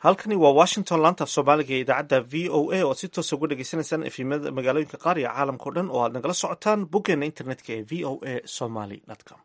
halkani waa washington laantaaf soomaaliga ee idaacadda v o a oo aad si toosa uga dhegeysaneysaan efimada magaalooyinka qaar iyo caalamkao dhan oo aad nagala socotaan boggeena internetka ee v o a somaly com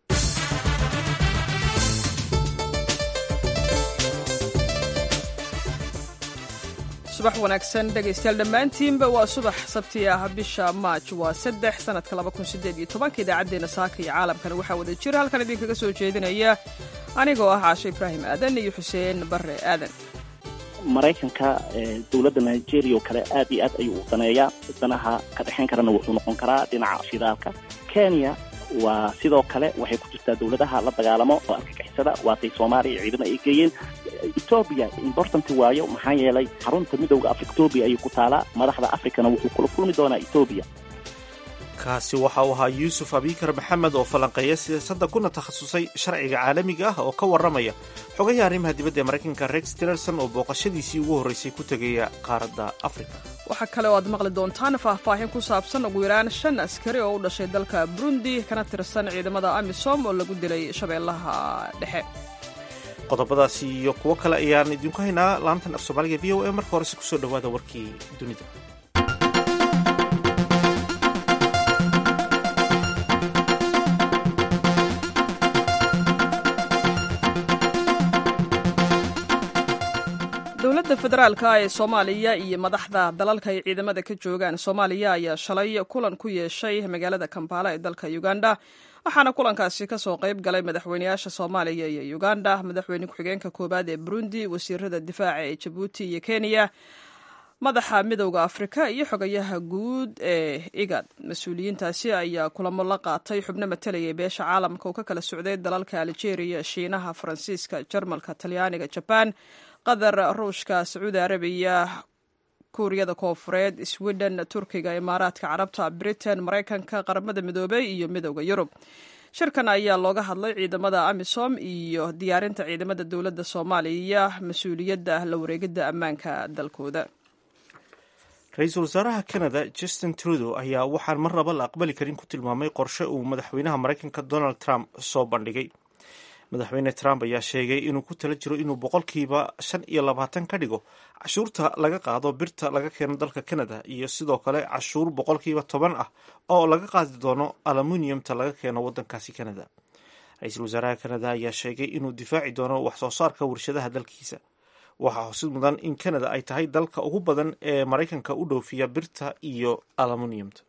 subax wanaagsan dhegaystayaal dhammaantiinba waa subax sabti ah bisha maaj waa saddex sanadka laba kun sideed iyo tobanka idaacaddeenna saaka iyo caalamkana waxaa wada jira halkan idinkaga soo jeedinaya anigoo ah caashe ibraahim aadan iyo xuseen barre aadan maraykanka dowladda nigeria oo kale aad iyo aad ayuu u daneeyaa danaha ka dhexayn karana wuxuu noqon karaa dhinaca shidaalka kenya waa sidoo kale waxay ku jirtaa dowladaha la dagaalamo oo argagixisada waatay soomaaliya ciidamo ay geeyeen etoobiya important waayo maxaa yeelay xarunta midowda africa etoobiya ayay ku taalaa madaxda africana wuxuu kula kulmi doonaa etoobiya kaasi waxa uu ahaa yuusuf abikar maxamed oo falanqeeya siyaasadda kuna takhasusay sharciga caalamiga ah oo ka warramaya xogayaha arrimaha dibadda ee maraykanka rex tillerson oo booqashadiisii ugu horreysay ku tegaya qaaradda afrika waxaa kale oo aad maqli doontaan faahfaahin ku saabsan ugu yaraan shan askari oo u dhashay dalka burundi kana tirsan ciidamada amisom oo lagu dilay shabeellaha dhexe qodobadaasi iyo kuwo kale ayaan idinku haynaa laantan af soomaaliga v o a marka horese kusoo dhowaada warkii dunida dowladda federaalka ee soomaaliya iyo madaxda dalalka ay ciidamada ka joogaan soomaaliya ayaa shalay kulan ku yeeshay magaalada kampala ee dalka uganda waxaana kulankaasi kasoo qayb galay madaxweyneyaasha soomaaliya iyo uganda madaxweyne ku-xigeenka koowaad ee burundi wasiirada difaaca ee jabuuti iyo kenya madaxa midowda afrika iyo xogayaha guud ee igad mas-uuliyiintaasi ayaa kulamo la qaatay xubno matalayay beesha caalamka oo ka kala socday dalalka algeria shiinaha faransiiska jarmalka talyaaniga jabaan qatar ruushka sacuudi arabiya kuuriyada koofureed sweden turkiga imaaraadka carabta britain maraykanka qaramada midoobey iyo midowda yurub shirkan ayaa looga hadlay ciidamada amisom iyo diyaarinta ciidamada dowladda soomaaliya mas-uuliyadda la wareegidda ammaanka dalkooda ra-iisul wasaaraha canada justin trudeau ayaa waxaan mar naba la aqbali karin ku tilmaamay qorshe uu madaxweynaha maraykanka donald trump soo bandhigay madaxweyne trump ayaa sheegay inuu ku tala jiro inuu boqolkiiba shan iyo labaatan ka dhigo cashuurta laga qaado birta laga keeno dalka canada iyo sidoo kale cashuur boqolkiiba toban ah oo laga qaadi doono aluminiumta laga keeno wadankaasi canada ra-iisul wasaaraha canada ayaa sheegay inuu difaaci doono wax soo saarka warshadaha dalkiisa waxaa xusid mudan in canada ay tahay dalka ugu badan ee maraykanka u dhoofiya birta iyo aluminiumta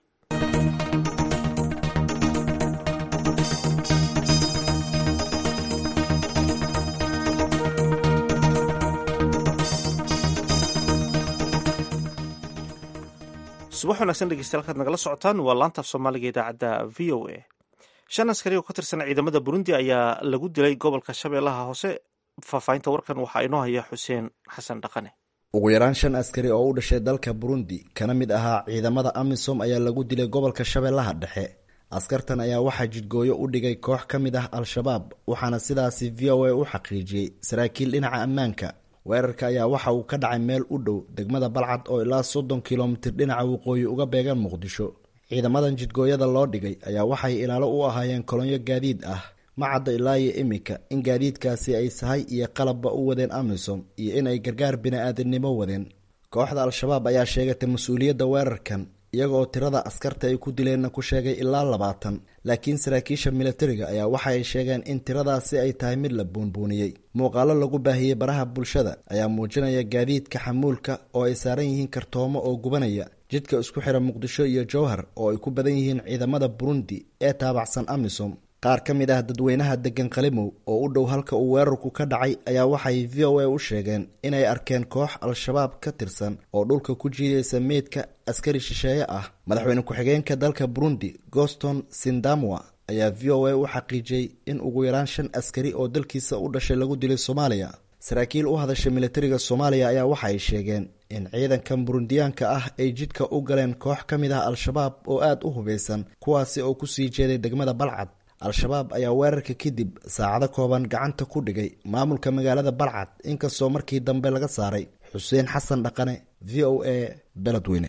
subax wanaagsan dhegeystayaal kaad nagala socotaan waa laantaaf soomaaliga idaacadda v o a shan askari oo ka tirsan ciidamada burundi ayaa lagu dilay gobolka shabeellaha hoose faahfaahinta warkan waxaa inoo haya xuseen xasan dhaqane ugu yaraan shan askari oo u dhashay dalka burundi kana mid ahaa ciidamada amisom ayaa lagu dilay gobolka shabeellaha dhexe askartan ayaa waxaa jidgooyo u dhigay koox ka mid ah al-shabaab waxaana sidaasi v o a u xaqiijiyey saraakiil dhinaca ammaanka weerarka ayaa waxa uu ka dhacay meel u dhow degmada balcad oo ilaa soddon kilomitir dhinaca waqooyi uga beegan muqdisho ciidamadan jidgooyada loo dhigay ayaa waxay ilaalo u ahaayeen kolonyo gaadiid ah ma cadda ilaa iyo iminka in gaadiidkaasi ay sahay iyo qalabba u wadeen amisom iyo in ay gargaar bini-aadamnimo wadeen kooxda al-shabaab ayaa sheegatay mas-uuliyadda weerarkan iyaga oo tirada askarta ay ku dileenna ku sheegay ilaa labaatan laakiin saraakiisha militariga ayaa waxa ay sheegeen in tiradaasi ay tahay mid la buunbuuniyey muuqaalo lagu baahiyey baraha bulshada ayaa muujinaya gaadiidka xamuulka oo ay saaran yihiin kartoomo oo gubanaya jidka isku xira muqdisho iyo jowhar oo ay ku badan yihiin ciidamada burundi ee taabacsan amisom qaar ka mid ah dadweynaha degan qalimow oo u dhow halka uu weerarku ka dhacay ayaa waxay v o a u sheegeen inay arkeen koox al-shabaab ka tirsan oo dhulka ku jiidaysa meydka askari shisheeye ah madaxweyne ku-xigeenka dalka burundi goston sindamwa ayaa v o a u xaqiijiyey in ugu yaraan shan askari oo dalkiisa u dhashay lagu dilay soomaaliya saraakiil u hadashay militariga soomaaliya ayaa waxa ay sheegeen in ciidankan burundiyaanka ah ay jidka u galeen koox ka mid ah al-shabaab oo aada u hubaysan kuwaasi oo kusii jeeday degmada balcad al-shabaab ayaa weerarka kadib saacado kooban gacanta ku dhigay maamulka magaalada balcad inkastoo markii dambe laga saaray xuseen xasan dhaqane v o a beledweyne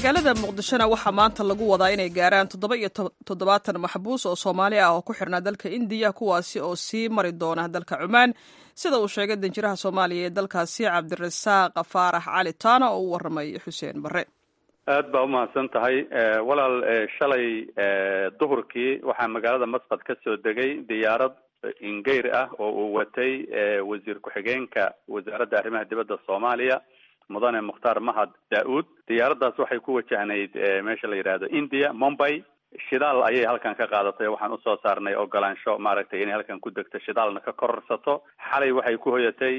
magaalada muqdishona waxaa maanta lagu wadaa inay gaaraan toddoba iyo toddobaatan maxbuus oo soomaali ah oo ku xirnaa dalka indiya kuwaasi oo sii mari doona dalka cumaan sida uu sheegay danjiraha soomaaliya ee dalkaasi cabdirasaaq faarax cali taana oo u waramay xuseen barre aad baa umahadsan tahay walaal shalay duhurkii waxaa magaalada masqad ka soo degay diyaarad ingeyr ah oo uu watay wasiir ku-xigeenka wasaaradda arrimaha dibadda soomaaliya mudane mukhtaar mahad daa-uud diyaaraddaas waxay ku wajahnayd meesha la yidhaahdo india mumbay shidaal ayay halkan ka qaadatay waxaan usoo saarnay ogolaansho maaragtay inay halkan ku degto shidaalna ka kororsato xalay waxay ku hoyatay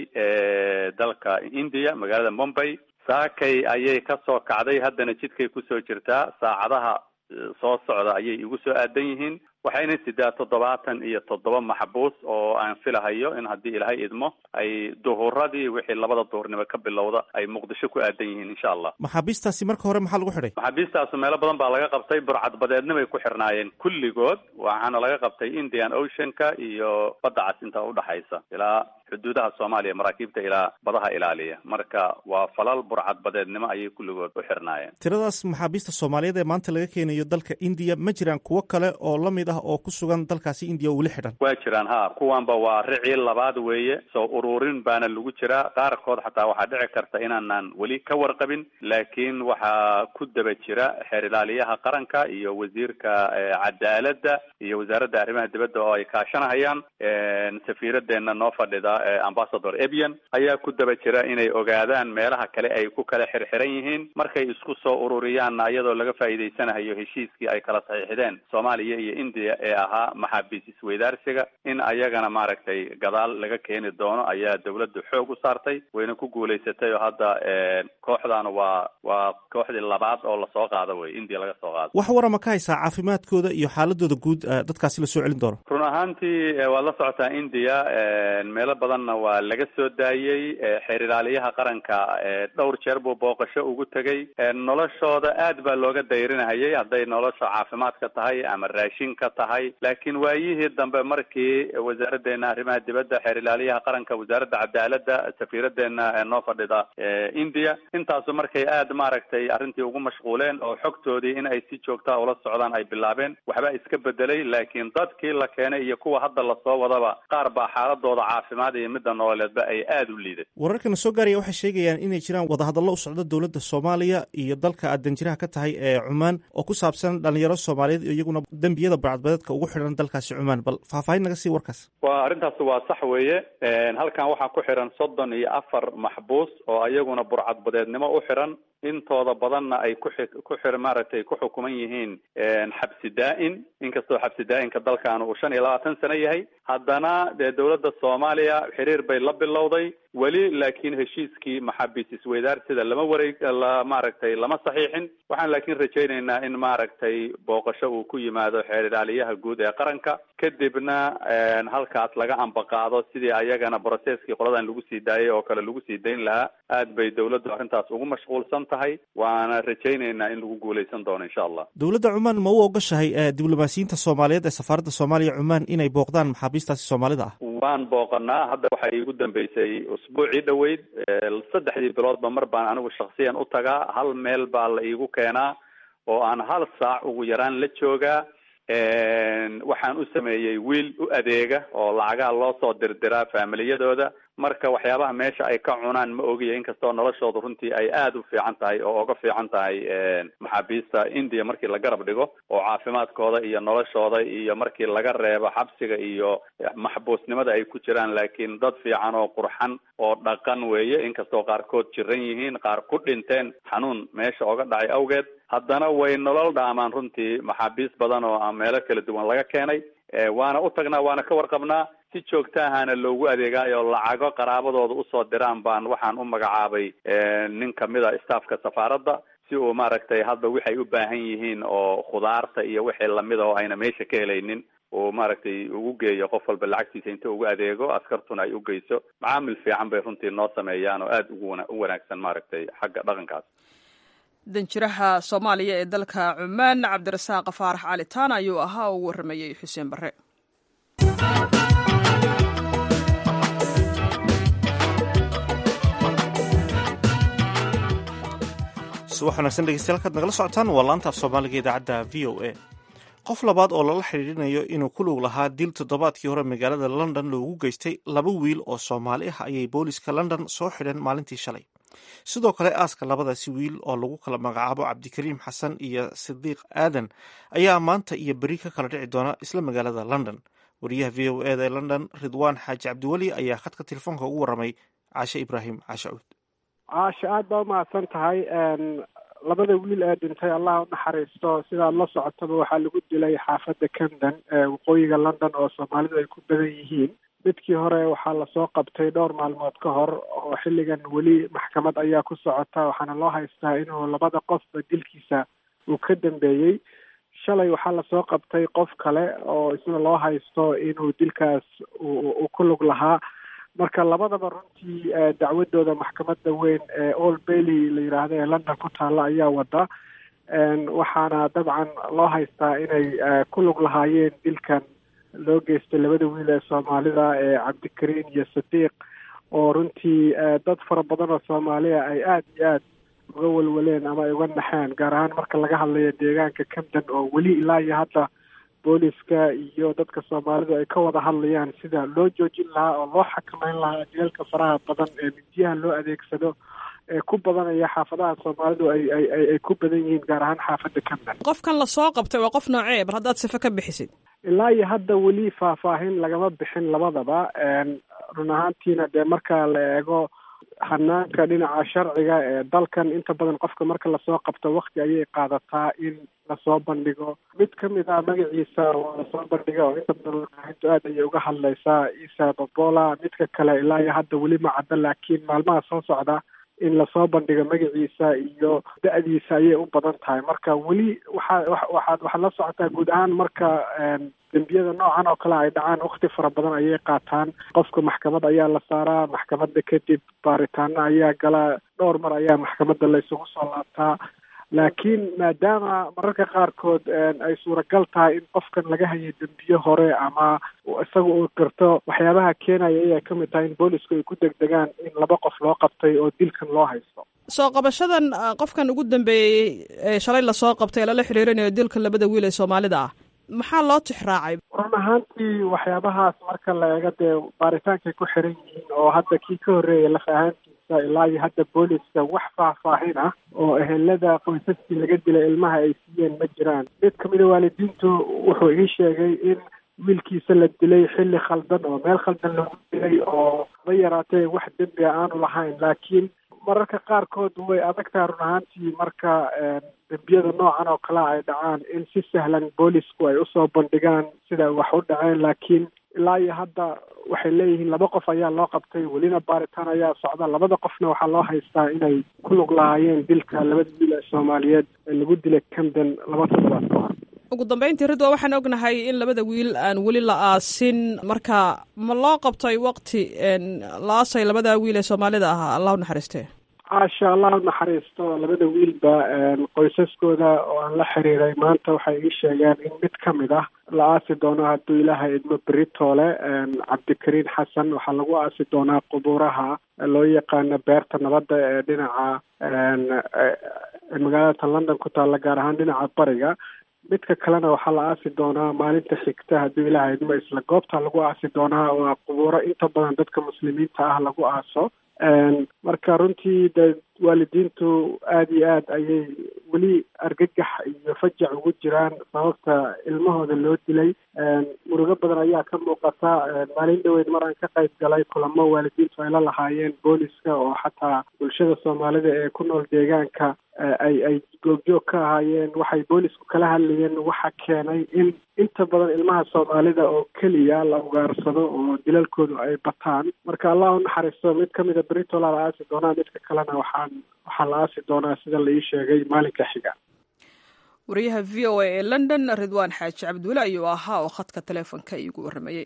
dalka india magaalada mumbay saakay ayay kasoo kacday haddana jidkay kusoo jirtaa saacadaha soo socda ayay igu soo aadan yihiin waxayna sidaa toddobaatan iyo toddoba maxbuus oo aan filahayo in haddii ilaahay idmo ay duhuradii wixii labada duhurnimo ka bilowda ay muqdisho ku aadan yihiin insha allah maxaabiistaasi marka hore maxaa lagu xidhay maxaabiistaasu meelo badan baa laga qabtay burcadbadeednimay ku xirnaayeen kulligood waxaana laga qabtay indian oceanka iyo badda cas inta udhaxaysa ilaa xuduudaha soomaaliya maraakiibta ilaa badaha ilaaliya marka waa falal burcadbadeednimo ayay kulligood u xirnaayeen tiradaas maxaabiista soomaaliyeed ee maanta laga keenayo dalka indiya ma jiraan kuwo kale oo lamid ah oo ku sugan dalkaasi indiya oo weli xidhan waa jiraan ha kuwanba waa ricii labaad weeye soo ururin baana lagu jiraa qaarkood xataa waxaa dhici karta inaanaan weli ka warqabin laakiin waxaa ku daba jira xeer ilaaliyaha qaranka iyo wasiirka cadaaladda iyo wasaaradda arrimaha dibadda oo ay kaashanahayaan safiiradeenna noo fadhida ambassador ebian ayaa ku daba jira inay ogaadaan meelaha kale ay ku kala xirxiran yihiin markay isku soo ururiyaanna iyadoo laga faa'iidaysanayo heshiiskii ay kala saxiixdeen soomaaliya iyo india ee ahaa maxaabiis isweydaarsiga in ayagana maaragtay gadaal laga keeni doono ayaa dawladdu xoog u saartay wayna ku guulaysatay oo hadda kooxdan waa waa kooxdii labaad oo lasoo qaado wey india laga soo qaado wax warama ka haysaa caafimaadkooda iyo xaaladooda guud dadkaasi lasoo celin doono run ahaantii waad la socotaa india meelo badanna waa laga soo daayey xeer ilaaliyaha qaranka dhowr jeer buu booqasho ugu tegey noloshooda aad baa looga dayrinahayay hadday nolosha caafimaadka tahay ama raashinka tahay laakiin waayihii dambe markii wasaaraddeena arrimaha dibadda xeer ilaaliyaha qaranka wasaaradda cadaaladda safiiradeena noo fadhida india intaasu markay aad maaragtay arrintii ugu mashquuleen oo xogtoodii in ay si joogtaa ula socdaan ay bilaabeen waxbaa iska bedelay laakiin dadkii la keenay iyo kuwa hadda lasoo wadaba qaar baa xaaladooda caafimaad iyo midda nololeedba ay aada u liiday wararkana soo gaaraya waxay sheegayaan inay jiraan wadahadallo u socda dowladda soomaaliya iyo dalka aad danjiraha ka tahay ee cumaan oo ku saabsan dhalinyaro soomaaliyeed iyaguna dembiyada burcadbadeedka ugu xidhan dalkaasi cumaan bal faahfaahin naga sii warkaas waa arrintaas waa sax weeye halkan waxaa ku xiran soddon iyo afar maxbuus oo iyaguna burcadbadeednimo u xiran intooda badanna ay ku xi ku xir maaragtay ku xukuman yihiin xabsi daa-in inkastoo xabsi daa-inka dalkan uu shan iyo labaatan sano yahay haddana dee dowladda soomaaliya xiriir bay la bilowday weli laakiin heshiiskii maxaabiis isweydaarsiga lama wareeg la maaragtay lama saxiixin waxaan laakiin rajaynaynaa in maaragtay booqasho uu ku yimaado xeer ilaaliyaha guud ee qaranka kadibna halkaas laga ambaqaado sidii ayagana brocesskii qoladan lagu sii daayay oo kale lagu sii dayn lahaa aad bay dowladdu arrintaas ugu mashquulsan tahay waana rajaynaynaa in lagu guulaysan doono insha allah dowladda cumaan ma u ogashahay diblomaasiyiinta soomaaliyeed ee safaaradda soomaaliya cumaan inay booqdaan maxaabiistaasi soomaalida ah waan booqanaa hadda waxay iigu dambeysay usbuucii dhoweyd saddexdii biloodba mar baan anigu shaksiyan u tagaa hal meel baa la iigu keenaa oo aan hal saac ugu yaraan la joogaa waxaan u sameeyey wiil u adeega oo lacagaha loo soo dirdiraa faamiliyadooda marka waxyaabaha meesha ay ka cunaan ma ogiya inkastoo noloshooda runtii ay aada u fiican tahay oo oga fiican tahay maxaabiista india markii la garab dhigo oo caafimaadkooda iyo noloshooda iyo markii laga reebo xabsiga iyo maxbuusnimada ay ku jiraan laakiin dad fiican oo qurxan oo dhaqan weeye inkastoo qaarkood jiran yihiin qaar ku dhinteen xanuun meesha oga dhacay awgeed haddana way nolol dhaamaan runtii maxaabiis badan oo meelo kala duwan laga keenay waana u tagnaa waana ka warqabnaa si joogtaahana loogu adeegaayo lacago qaraabadooda usoo diraan baan waxaan u magacaabay nin kamid a staffka safaaradda si uu maaragtay hadda waxay u baahan yihiin oo khudaarta iyo wixii lamida oo ayna meesha ka helaynin uu maaragtay ugu geeyo qof walba lacagtiisa inta ugu adeego askartuna ay u geyso macaamil fiican bay runtii noo sameeyaan oo aada ugu u wanaagsan maaragtay xagga dhaqankaas danjiraha soomaaliya ee dalka cumaan cabdirasaaq faarax cali taan ayuu ahaa oo u warramayey xuseen barre subax wanaagsan dhegeystayaal kaad nagala socotaan waa laanta af soomaaliga idaacadda v o a qof labaad oo lala xidhiirinayo inuu ku lug lahaa dil toddobaadkii hore magaalada london loogu geystay laba wiil oo soomaali ah ayay booliska london soo xidheen maalintii shalay sidoo kale aaska labadaasi wiil oo lagu kala magacaabo cabdikariim xasan iyo sidiiq aadan ayaa maanta iyo beri ka kala dhici doona isla magaalada london wariyaha v o eda ee london ridwaan xaaji cabdiweli ayaa khadka telefoonka ugu warramay caashe ibraahim caashe cuud caasha aada baa umahadsan tahay labada wiil ee dhintay allah u naxariisto sidaad la socotaba waxaa lagu dilay xaafadda camden ee waqooyiga london oo soomaalidu ay ku badan yihiin midkii hore waxaa lasoo qabtay dhowr maalmood ka hor oo xilligan weli maxkamad ayaa ku socota waxaana loo haystaa inuu labada qofba dilkiisa uu ka dambeeyey shalay waxaa lasoo qabtay qof kale oo isna loo haysto inuu dilkaas uu ku lug lahaa marka labadaba runtii dacwadooda maxkamadda weyn ee all bailey la yidhaahdo ee london ku taalla ayaa wada waxaana dabcan loo haystaa inay ku lug lahaayeen dilkan loo geystay labada wiil ee soomaalida ee cabdikariin iyo sadiiq oo runtii dad fara badan oo soomaaliya ay aada iyo aad uga welweleen ama ay uga naxeen gaar ahaan marka laga hadlayo deegaanka camden oo weli ilaa iyo hadda booliska iyo dadka soomaalidu ay ka wada hadlayaan sida loo joojin lahaa oo loo xakameyn lahaa jeelka faraha badan ee midiyaha loo adeegsado ee ku badanaya xaafadaha soomaalidu ay ay ay ku badan yihiin gaar ahaan xaafadda camden qofkan lasoo qabtay waa qof noocee bar haddaad sife ka bixisid ilaa iyo hadda weli faahfaahin lagama bixin labadaba run ahaantiina dee marka la eego hanaanka dhinaca sharciga ee dalkan inta badan qofka marka lasoo qabto wakti ayay qaadataa in lasoo bandhigo mid kamid ah magaciisa waa lasoo bandhiga oo inta badan warbaahintu aad ayay uga hadlaysaa isa bobola midka kale ilaa iyo hadda weli ma cadda laakiin maalmaha soo socda in lasoo bandhigo magaciisa iyo da-diisa ayay u badan tahay marka weli waxaa waxaad waxaad la socotaa guud ahaan marka dembiyada noocan oo kale ay dhacaan wakti fara badan ayay qaataan qofka maxkamad ayaa la saaraa maxkamadda kadib baaritaano ayaa gala dhowr mar ayaa maxkamadda la isugu soo laabtaa laakiin maadaama mararka qaarkood ay suuragal tahay in qofkan laga hayay dembiye hore ama isaga uu qirto waxyaabaha keenaya ayay ka mid tahay in boolisku ay ku degdegaan in laba qof loo qabtay oo dilkan loo haysto soo qabashadan qofkan ugu dambeeyey ee shalay lasoo qabtay lala xiriirinayo dilka labada wiil ee soomaalida ah maxaa loo tixraacay run ahaantii waxyaabahaas marka la eego dee baaritaankay ku xiran yihiin oo hadda kii ka horreeyay laf ahaantiisa ilaa iyo hadda booliska wax faahfaahin ah oo ehelada qoysaskii laga dilay ilmaha ay siiyeen ma jiraan mid kamida waalidiintu wuxuu ii sheegay in wiilkiisa la dilay xilli khaldan oo meel khaldan lagu dilay oo ma yaraatee wax dembi a aanu lahayn laakiin mararka qaarkood way adag tahay run ahaantii marka dembiyada noocan oo kale ay dhacaan in si sahlan boolisku ay usoo bandhigaan sida wax u dhaceen laakiin ilaa iyo hadda waxay leeyihiin laba qof ayaa loo qabtay welina baaritaan ayaa socda labada qofna waxaa loo haystaa inay ku lug lahaayeen dilka labada wiil ee soomaaliyeed ee lagu dilay camden laba toddobaad ka hor ugu dambeyntii ridwa waxaan ognahay in labada wiil aan weli la aasin marka ma loo qabtay waqti la aasay labada wiil ee soomaalida ahaa allah u naxariistee caasha allah u naxariisto labada wiilba qoysaskooda oo aan la xiriiray maanta waxay ii sheegeen in mid ka mid ah la aasi doono hadduu ilaahay idmo beritoole cabdikariin xasan waxaa lagu aasi doonaa qubuuraha loo yaqaano beerta nabadda ee dhinaca magaalada london ku taalla gaar ahaan dhinaca bariga midka kalena waxaa la aasi doonaa maalinta xigta hadduu ilaahay idmo isla goobta lagu aasi doonaa waa qubuuro inta badan dadka muslimiinta ah lagu aaso marka runtii de waalidiintu aada iyo aad ayay weli argagax iyo fajac ugu jiraan sababta ilmahooda loo dilay murugo badan ayaa ka muuqata maalin dhaweyd mar aan ka qayb galay kulamo waalidiintu ay la lahaayeen booliska oo xataa bulshada soomaalida ee ku nool deegaanka ay ay goobjoog ka ahaayeen waxay boolisku kala hadlayeen waxa keenay in inta badan ilmaha soomaalida oo keliya la ugaarsado oo dilalkoodu ay bataan marka allah u naxariisto mid kamida britola la aasi doonaa midka kalena waxaan waxaa la aasi doonaa sida la ii sheegay maalinka xiga wariyaha v o a ee london ridwaan xaaji cabdiweli ayuu ahaa oo khadka taleefonka iigu warramayey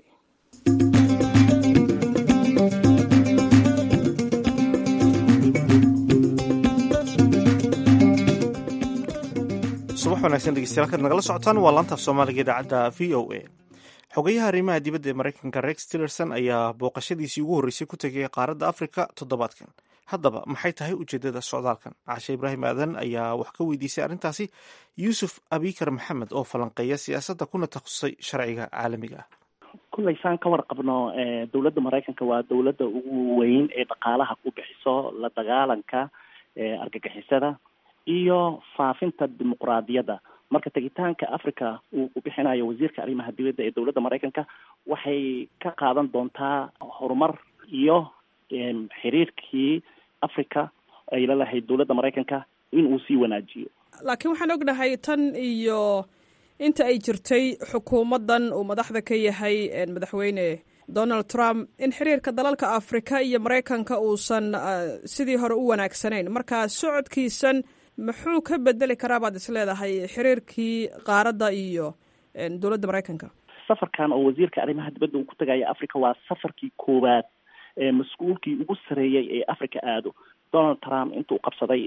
subax wanaagsan dhegeystayaal kaad nagala socotaan waa laantaaf soomaaliga idaacadda v o a xogayaha arrimaha dibadda ee maraykanka rex tillerson ayaa booqashadiisii ugu horreysay ku tegay qaaradda afrika toddobaadkan haddaba maxay tahay ujeedada socdaalkan cashe ibraahim aadan ayaa wax ka weydiisay arrintaasi yuusuf abikar maxamed oo falanqeeya siyaasadda kuna takhasusay sharciga caalamiga ah kullay saan ka warqabno dowladda maraykanka waa dowladda ugu weyn ee dhaqaalaha ku bixiso la dagaalanka argagixisada iyo faafinta dimuqraadiyadda marka tegitaanka africa uu ku bixinayo wasiirka arrimaha dibadda ee dowladda maraykanka waxay ka qaadan doontaa horumar iyo xiriirkii africa ay la lahayd dowladda maraykanka in uu sii wanaajiyo laakiin waxaan ognahay tan iyo inta ay jirtay xukuumaddan uu madaxda ka yahay madaxweyne donald trump in xiriirka dalalka afrika iyo maraykanka uusan sidii hore u wanaagsanayn marka socodkiisan muxuu ka bedeli karaa baad is leedahay xiriirkii qaaradda iyo dowladda maraykanka safarkan oo wasiirka arrimaha dibadda uu ku tagaya africa waa safarkii koowaad mas-uulkii ugu sareeyey ee africa aado donald trump intuu qabsaday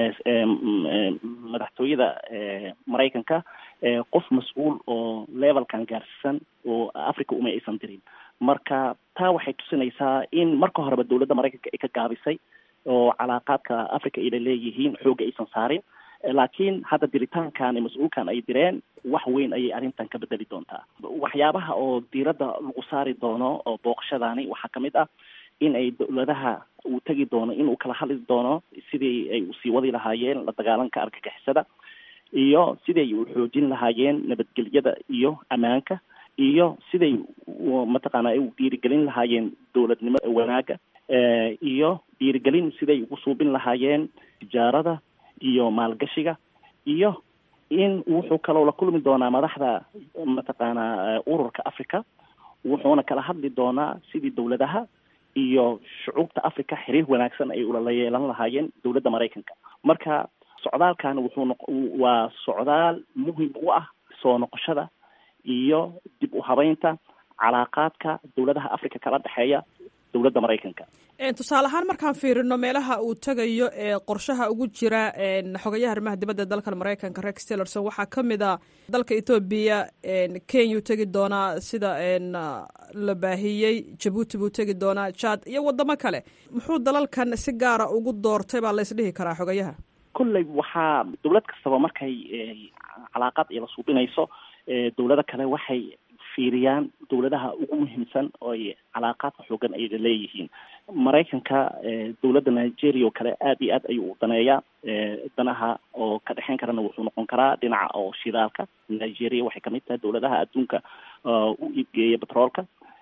madaxtooyada maraykanka qof mas-uul oo levelkan gaarsiisan oo africa uma aysan dirin marka taa waxay tusinaysaa in marka horeba dowladda maraykanka ay ka gaabisay oo calaaqaadka africa ayna leeyihiin xoogga aysan saarin laakiin hadda diritaankan mas-uulkan ay direen wax weyn ayay arrintan ka bedeli doontaa waxyaabaha oo diiradda lagu saari doono oo booqashadaani waxaa kamid ah in ay dowladaha uu tegi doono inuu kala hadli doono sidii ay usii wadi lahaayeen la dagaalanka argagixisada iyo siday u xoojin lahaayeen nabadgelyada iyo ammaanka iyo siday mataqaana ay u dhiirigelin lahaayeen dowladnimo wanaaga iyo dhiirigelin siday ugu suubin lahaayeen tijaarada iyo maalgashiga iyo in wuxuu kaloo la kulmi doonaa madaxda mataqaana ururka africa wuxuuna kala hadli doonaa sidii dowladaha iyo shucuubta africa xiriir wanaagsan ay ulala yeelan lahaayeen dowladda maraykanka marka socdaalkan wuxuu noq waa socdaal muhim u ah soo noqoshada iyo dib u habeynta calaaqaadka dowladaha africa kala dhexeeya dowladda maraykanka tusaale ahaan markaan fiirino meelaha uu tegayo ee qorshaha ugu jira xogayaha arrimaha dibadda dalkan maraykanka rex tillerson waxaa ka mid a dalka ethoobiya kenya u tegi doonaa sida la baahiyey jabuuti buu tegi doonaa jad iyo wadamo kale muxuu dalalkan si gaara ugu doortay baa la isdhihi karaa xogayaha kolley waxaa dowlad kastaba markay calaaqaad ay la suubinayso dowlado kale waxay fiiriyaan dowladaha ugu muhiimsan oo ay calaaqaadka xoogan ayna leeyihiin maraykanka dowladda nigeria oo kale aada iyo aad ayuu u daneeyaa danaha oo ka dhexeyn karana wuxuu noqon karaa dhinaca oo shidaalka nigeria waxay kamid tahay dowladaha adduunka u iibgeeya batroolka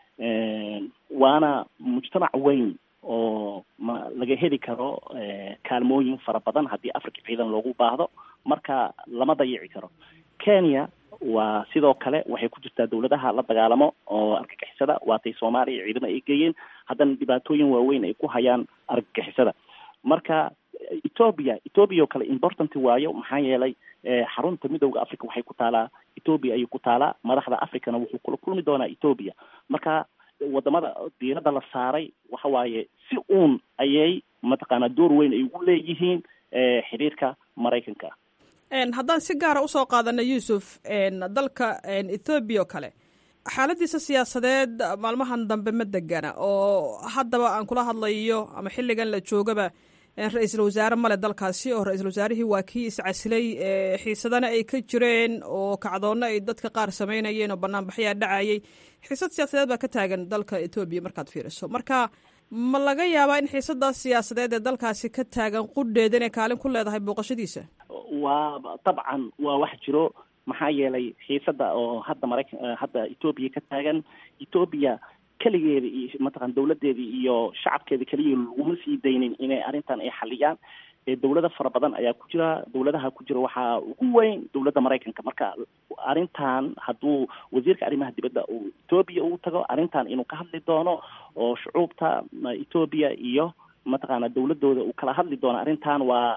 waana mujtamac weyn oo ma laga heli karo kaalmooyin fara badan haddii africa ciidan loogu baahdo marka lama dayici karo kenya waa sidoo kale waxay ku jirtaa dowladaha la dagaalamo oo argagixisada waatay soomaaliya ciidamo ay geeyeen haddana dhibaatooyin waaweyn ay ku hayaan argagixisada marka ethoobia ethoobia oo kale important waayo maxaa yeelay xarunta midowda africa waxay ku taalaa ethoobia ayay ku taalaa madaxda africana wuxuu kula kulmi doonaa ethoobia marka wadamada diiradda la saaray waxa waaye si uun ayay mataqaanaa door weyn ay ugu leeyihiin xiriirka maraykanka haddaan si gaara usoo qaadana yuusuf dalka ethoobiya oo kale xaaladiisa siyaasadeed maalmahan dambe ma degana oo haddaba aan kula hadlayo ama xilligan la joogaba ra-iisul wasaare male dalkaasi oo ra-iisul wasaarihii waa kii iscasilay xiisadana ay ka jireen oo kacdoonna ay dadka qaar samaynayeen oo banaanbaxyaa dhacayay xiisad siyaasadeed baa ka taagan dalka etoobiya markaad fiiriso marka ma laga yaabaa in xiisadaas siyaasadeed ee dalkaasi ka taagan qudheeda inay kaalin ku leedahay booqashadiisa waa dabcan waa wax jiro maxaa yeelay xiisada oo hadda maraykan hadda etoobiya ka taagan etoobiya keligeeda iyo mataqan dowladeedii iyo shacabkeeda keliya laguma sii daynin inay arrintan ay xaliyaan dowlado fara badan ayaa ku jira dowladaha ku jira waxaa ugu weyn dowladda maraykanka marka arrintan hadduu wasiirka arrimaha dibadda uu etoobiya uu tago arrintan inuu ka hadli doono oo shucuubta etoobiya iyo mataqaana dowladooda uu kala hadli doono arrintan waa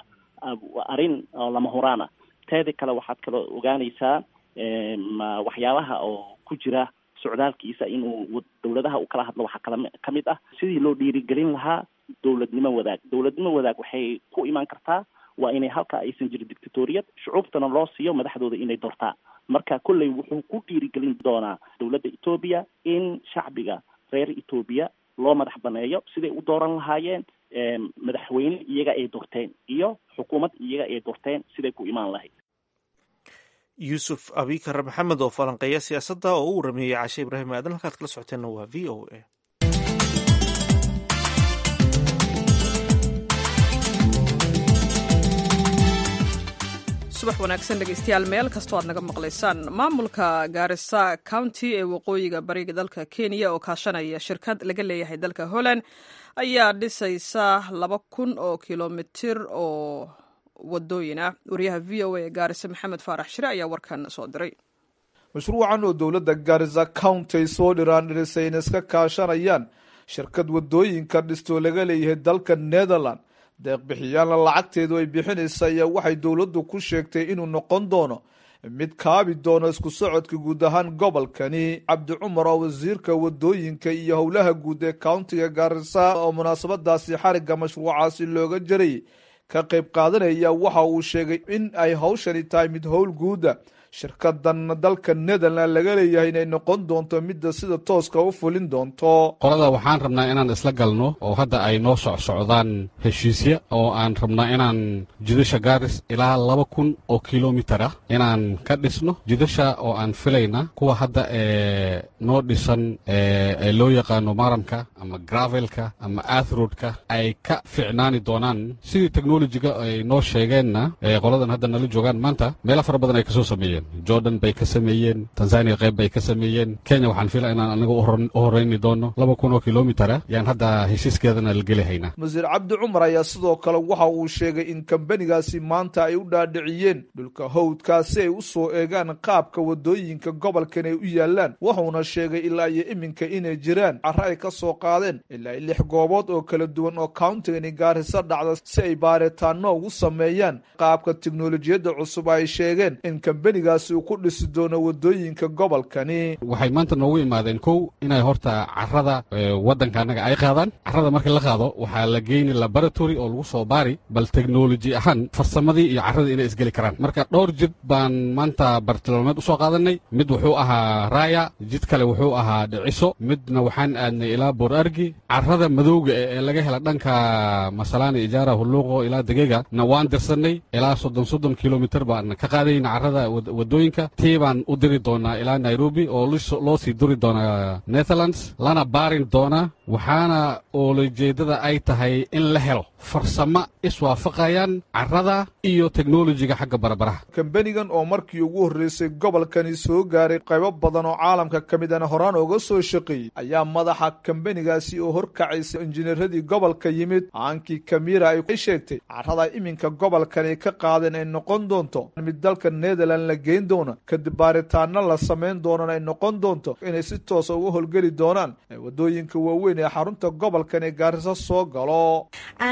arrin lama huraan ah teeda kale waxaad kala ogaanaysaa waxyaabaha oo ku jira socdaalkiisa inuu dowladaha uu kala hadlo waxaa kala kamid ah sidii loo dhiirigelin lahaa dowladnimo wadaag dowladnimo wadaag waxay ku imaan kartaa waa inay halka aysan jirin dictatoriyad shucuubtana loo siiyo madaxdooda inay doortaan marka kolley wuxuu ku dhiirigelin doonaa dowladda etoobiya in shacbiga reer etoobiya loo madax baneeyo siday u dooran lahaayeen madaxweyne iyaga ay doorteen iyo xukuumad iyaga ay doorteen siday ku imaan lahayd yuusuf abikar maxamed oo falanqeeya siyaasadda oo u warameeyey cashe ibraahim aadan halkaad kala socoteenna waa v o a subax wanaagsan dhegeystayaal meel kastoo aad naga maqlaysaan maamulka gaarisa county ee waqooyiga bariga dalka kenya oo kaashanaya shirkad laga leeyahay dalka holland ayaa dhisaysa laba kun oo kilomitir oo wadooyin ah wariyaha v o a ee gaarisa maxamed faarax shire ayaa warkan soo diray mashruucan oo dowladda gaarisa county ay soo dhiraan dhirisay in iska kaashanayaan shirkad wadooyinka dhistoo laga leeyahay dalka netherland deeqbixiyaalna lacagteedu ay bixinaysa ayaa waxay dowladdu ku sheegtay inuu noqon doono mid kaabi doono isku socodka guud ahaan gobolkani cabdi cumar oo wasiirka wadooyinka iyo howlaha guud ee countiga gaarisa oo munaasabadaasi xarigga mashruucaasi looga jarayay ka qayb qaadanaya waxa uu sheegay in ay hawshani tahay mid howl guuda shirkadan dalka netherland laga leeyahay inay noqon doonto midda sida tooska u fulin doonto qolada waxaan rabnaa inaan isla galno oo hadda ay noo socsocdaan heshiisya oo aan rabnaa inaan jidasha gaaris ilaa laba kun oo kilomitar ah inaan ka dhisno jidasha oo aan filayna kuwa hadda ee noo dhisan ee loo yaqaano maramka ama gravelka ama athroadka ay ka ficnaani doonaan sidii technologiga ay noo sheegeenna qoladan hadda nala joogaan maanta meelo fara badan ay kasoo sameeyeen jordan bay ka sameeyeen tanzania qayb bay ka sameeyeen kenya waxaan filaa inaan anaga u horeyni doono laba kun oo kilomitara yaan hadda heshiiskeedana la geli haynaa wasiir cabdi cumar ayaa sidoo kale waxa uu sheegay in kambanigaasi maanta ay u dhaadhiciyeen dhulka howdkaa si ay u soo eegaan qaabka wadooyinka gobolkan ay u yaalaan wuxuuna sheegay ilaa iyo iminka inay jiraan carro ay ka soo qaadeen ilaa iyo lix goobood oo kala duwan oo countigani gaarisa dhacda si ay baaritaano ugu sameeyaan qaabka tiknolojiyadda cusub ay sheegeen in kambaniga uu ku dhisi doono wadooyinka gobolkani waxay maanta noogu imaadeen kow inay horta carada waddanka annaga ay qaadaan carrada markii la qaado waxaa la geyni laboratory oo lagu soo baari bal technology ahaan farsamadii iyo carradii inay isgeli karaan marka dhowr jid baan maanta bartilmaameed usoo qaadanay mid wuxuu ahaa raaya jid kale wuxuu ahaa dhiciso midna waxaan aadnay ilaa boor argi carrada madowga ee laga hela dhanka masalaani ijaara hulluuqo ilaa degega na waan dirsanay ilaa soddon soddon kilomitir baan ka qaadayna carrada wadooyinka tii baan u diri doonaa ilaa nairobi oo loo sii duri doonaa netherlands lana baarin doonaa waxaana oolajeedada ay tahay in la helo farsamo iswaafaqayaan carrada iyo teknolojiga xagga barabaraha kambanigan oo markii ugu horreysay gobolkani soo gaaray qaybo badan oo caalamka ka midana horaan ooga soo shaqeeyey ayaa madaxa kambanigaasi oo horkacaysa injineeradii gobolka yimid aankii kamira ay sheegtay carrada iminka gobolkani ka qaadeen ay noqon doonto mid dalka netherland la geyn doono kadib baaritaano la samayn doonana ay noqon doonto inay si toosa uga holgeli doonaan ee wadooyinka waaweyn ee xarunta gobolkan ee gaariso soo galo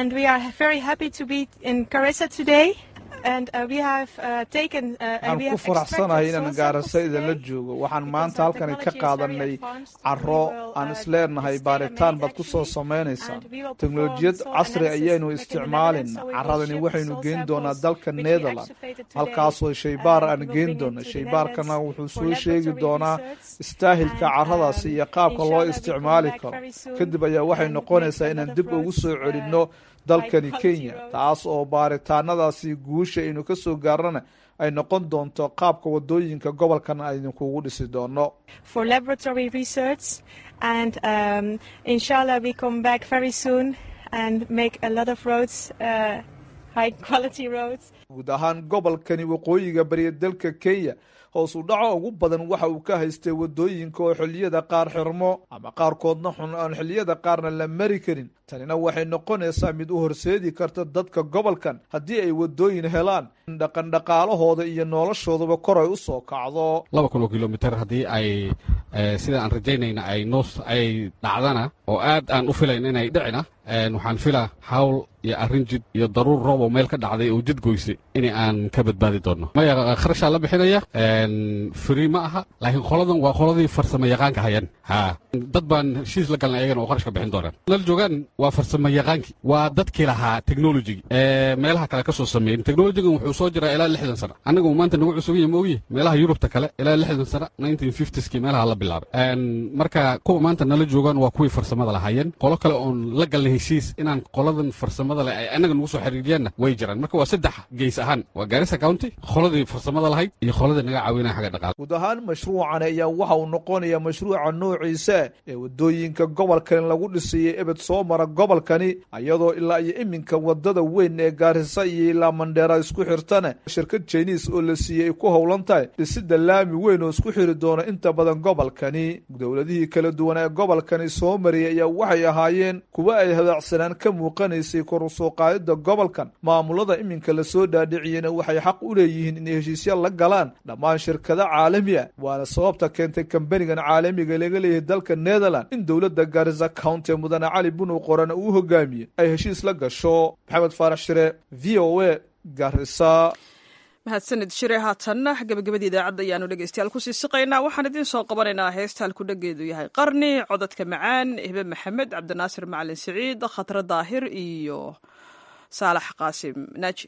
waxaan ku faraxsanahay inaan gaarisa idinla joogo waxaan maanta halkani ka qaadanay caro aan isleenahay baaritaan baad ku soo samaynaysaa teknolojiyad casri ayaynu isticmaalina caradani waxaynu geyn doonaa dalka netherland halkaasoo shaybaar aan geyn doona shaybaarkana wuxuu soo sheegi doonaa istaahilka caradaasi iyo qaabka loo isticmaali karo kadib ayaa waxay noqonaysaa inaan dib ugu soo celinno dalkani kenya taas oo baaritaanadaasi guusha aynu ka soo gaarana ay noqon doonto qaabka wadooyinka gobolkan aydinkugu dhisi doono guud ahaan gobolkani waqooyiga bariya dalka kenya hoos u dhaco ugu badan waxa uu ka haystay wadooyinka oo xilliyada qaar xirmo ama qaarkoodna xun aan xilliyada qaarna la mari karin tanina waxay noqonaysaa mid u horseedi karta dadka gobolkan haddii ay wadooyin helaan in dhaqandhaqaalahooda iyo noloshoodaba kor ay u soo kacdo laba kun oo kilomitir haddii ay sida aan rajaynayna ay noos ay dhacdana oo aad aan u filayn inay dhicina waxaan filaa hawl iyo arrin jid iyo daruur roob oo meel ka dhacday oo jid goysay in aan ka badbaadi doonno maya kharashaa la bixinaya free ma aha laakiin qoladan waa qoladii farsamo yaqaanka hayan ha dad baan heshiis la galnay ayagana oo qarashka bixin doonaan nala joogaan waa farsamo yaqaankii waa dadkii lahaa technology ee meelaha kale ka soo sameeyen technologigan wuxuu soo jiraa ilaa lixdan sano annagu maanta nagu cusub yahay maogiye meelaha yurubta kale ilaa lixdan sano nineteen fiftieskii meelaha la bilaabay marka kuwa maanta nala joogaan waa kuwii farsamada lahaayeen qolo kale oon la galnay heshiis inaan qoladan farsamada leh ay annaga nagu soo xiriiriyaanna way jiraan marka waa saddex geys ahaan waa gaarisa county qoladii farsamada lahayd iyo qoladii naga caawinaya xagga dhaqaale guud ahaan mashruucan ayaa waxa uu noqonayaa mashruuca noociisa ee waddooyinka gobolkani lagu dhisayay ebed soo mara gobolkani iyadoo ilaa iyo iminka wadada weyn ee gaarisa iyo ilaa mandheera isku xirtana shirkad jiniis oo la siiyey ay ku howlan tahay dhisida laami weyn oo isku xiri doona inta badan gobolkani dowladihii kala duwan ee gobolkani soo mariyay ayaa waxay ahaayeen kuwa ay hadaacsanaan ka muuqanaysay kor u soo qaadida gobolkan maamulada iminka lasoo dhaadhiciyena waxay xaq u leeyihiin inay heshiisya la galaan dhammaan shirkada caalami ah waana sababta keentay kambanigan caalamiga laga leeyahay dalka netherland in dowladda garisa county mudane cali bunow qorana uu hogaamiye ay heshiis la gasho maxamed faarax shire v o a garisa mahadsanid shire haatanna gabagabadii idaacadda ayaanu dhegeystayaal kusii siqaynaa waxaan idiin soo qabanaynaa heesta halku dhageedu yahay qarni codadka macaan hibe maxamed cabdinaasir macalin siciid khatre daahir iyo saalax qaasim naaji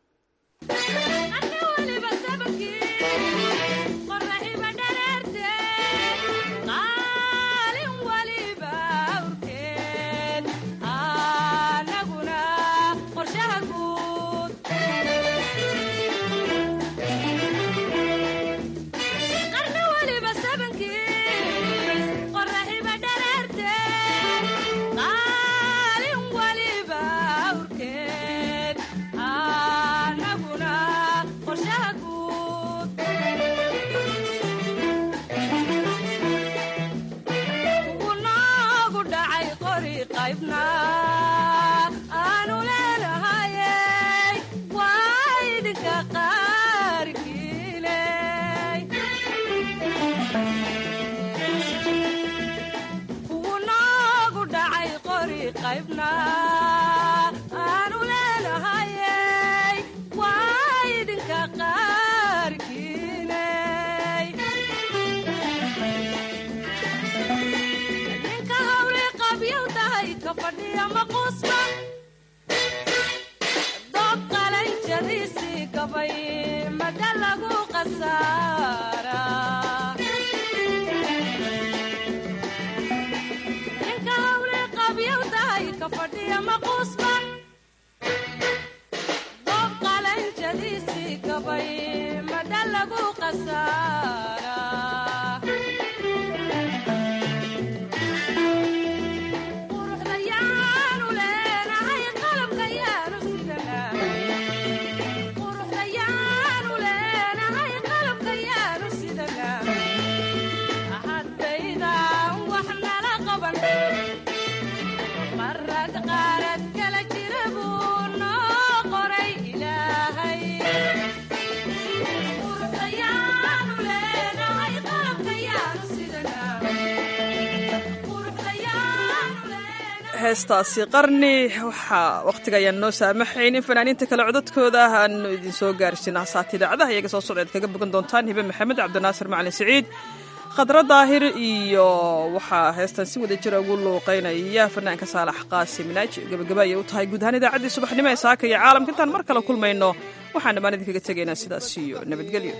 heestaasi qarni waxaa wakhtiga ayaan noo saamaxayn in fanaaniinta kale codadkooda aanu idin soo gaarsiina hasaata idaacadaha iyaga soo socda ad kaga bogan doontaan hibe maxamed cabdinaasir macalin siciid khadro daahir iyo waxaa heestan si wada jira ugu luuqaynaya fanaanka saalax qaasim naaji gabagaba ayay u tahay guud ahaan idaacaddii subaxnimo ee saaka iyo caalamka intaan mar kale kulmayno waxaan dhammaan idinkaga tegaynaa sidaas iyo nabadgelyo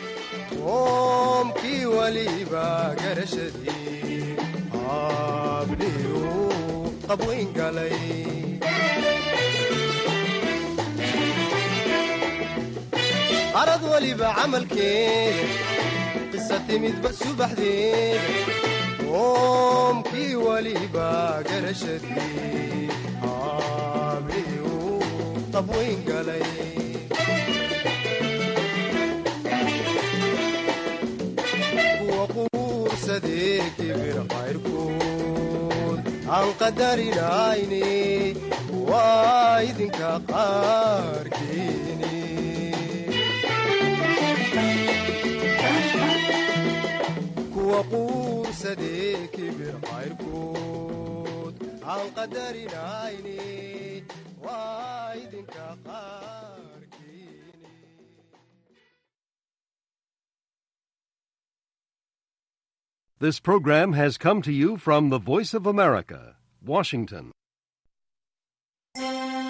oomkii waliba garashadii abdhiyu qabwayn galay arad waliba camalkeeda qisa timidba subaxdeeda oomkii waliba garashadii abdhiyu qabwayn galay kibir qayrkood aan qadarinayne waa idinka qaarkiini kuwa quursadee kibir qayrkood aan qadarinayne waa idinka qaar This program has come to you from the Voice of America, Washington.